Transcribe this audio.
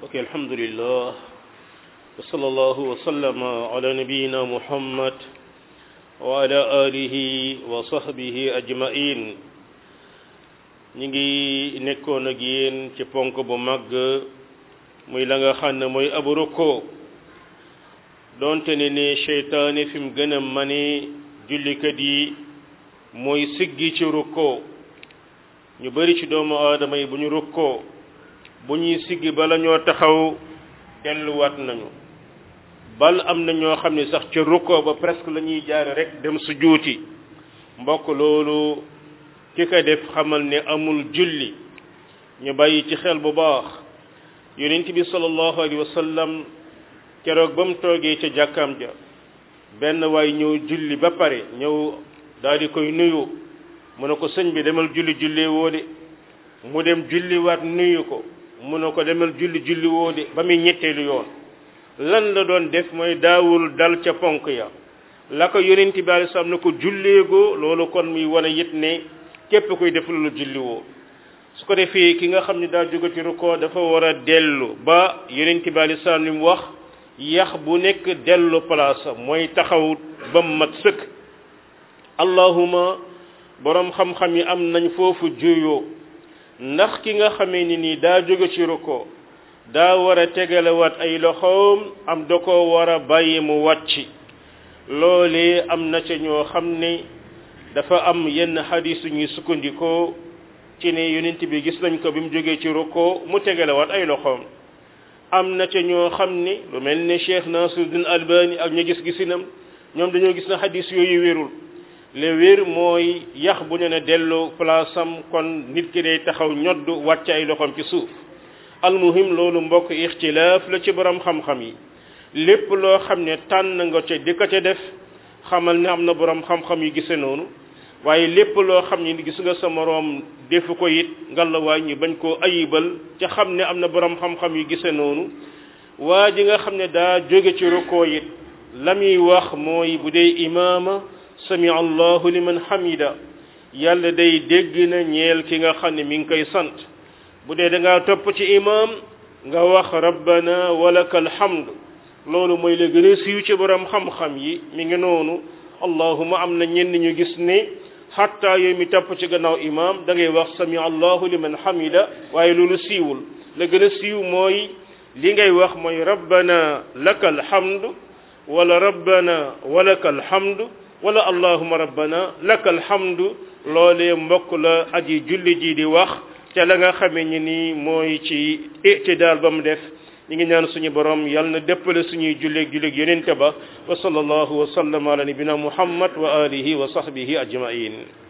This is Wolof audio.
ok alhamdulillah wa sallallahu wa sallama ala nabiyina muhammad wa ala alihi wa sahbihi ajmain ñi ngi nekkoon ak yéen ci ponk bu mag muy la nga xam ne mooy abu rukkoo doonte ne ne seytaane fi mu gën a mane jullikat yi mooy siggi ci rukkoo ñu bari ci doomu aadama yi bu ñu rukkoo bu ñuy siggi bala ñoo taxaw delluwaat nañu bal am na ñoo xam ne sax ca rukkoo ba presque la ñuy jaare rek dem su juuti mbokk loolu ki ko def xamal ne amul julli ñu bàyyi ci xel bu baax yonent bi sallallahu alayhi wa sallam keroog ba mu toogee ca jàkkaam ja benn waay ñëw julli ba pare ñëw daal di koy nuyu mu ne ko sëñ bi demal julli julli woo de mu dem julliwaat nuyu ko mu ne ko demal julli julli woo de ba muy ñetteelu yoon lan la doon def mooy daawul dal ca ponk ya la ko yonent bi alei salaam ne ko julleegoo loolu kon muy wane it ne képp koy def lu julli woo su ko defee ki nga xam ne daa jóge ci rukkoo dafa war a dellu ba yonent bi alei salaam li mu wax yax bu nekk dellu place mooy taxaw ba mu mat sëkk allahuma borom xam-xam yi am nañ foofu juyoo ndax ki nga xamee ni nii daa jóge ci rukkoo daa war a tegalewaat ay loxoom am da ko war a bàyyi mu wàcc loolee am na ca ñoo xam ne dafa am yenn xadiis ñuy sukkandikoo ci ne yonent bi gis nañ ko bi mu jógee ci rukkoo mu tegalewaat ay loxoom am na ca ñoo xam ne lu mel ne Cheikh Nasiruddin Albani ak ñu gis gisinam ñoom dañoo gis na xadiis yooyu wérul le wér mooy yax bu ñu ne delloo place am kon nit ki day taxaw ñodd wàcc ay loxoom ci suuf almuhim loolu mbokk ixtilaaf la ci borom xam-xam yi lépp loo xam ne tànn nga ca di ko ca def xamal ne am na borom xam-xam yu gise noonu waaye lépp loo xam ne gis nga sa moroom defu ko it ngalawaay ñu bañ koo ayibal ca xam ne am na borom xam-xam yu gise noonu waa ji nga xam ne daa jóge ci rukkoo it la muy wax mooy bu dee imaama sami allahu liman hamida yàlla day dégg na ñeel ki nga xam ne mi ngi koy sant bu dee da ngaa topp ci imam nga wax rabbana walaka alhamd loolu mooy la gën a siiw ci borom xam-xam yi mi ngi noonu allahuma am na ñenn ñu gis ne xatta yooyu mi topp ci gannaaw imam da ngay wax sami allahu liman hamida waaye loolu siiwul la gën a siiw mooy li ngay wax mooy rabbana laka alhamd wala rabbana walaka alhamd wala allahuma rabbana laka alhamdu loolee mbokk la aji julli ji di wax te la nga xamee ni nii mooy ci itidaal ba mu def ñi ngi ñaan suñu borom yal na déppale suñuy julleeg julleeg yonente ba wa sallallahu wa sallam ala nabina muhammad wa alihi wa sahbihi ajmain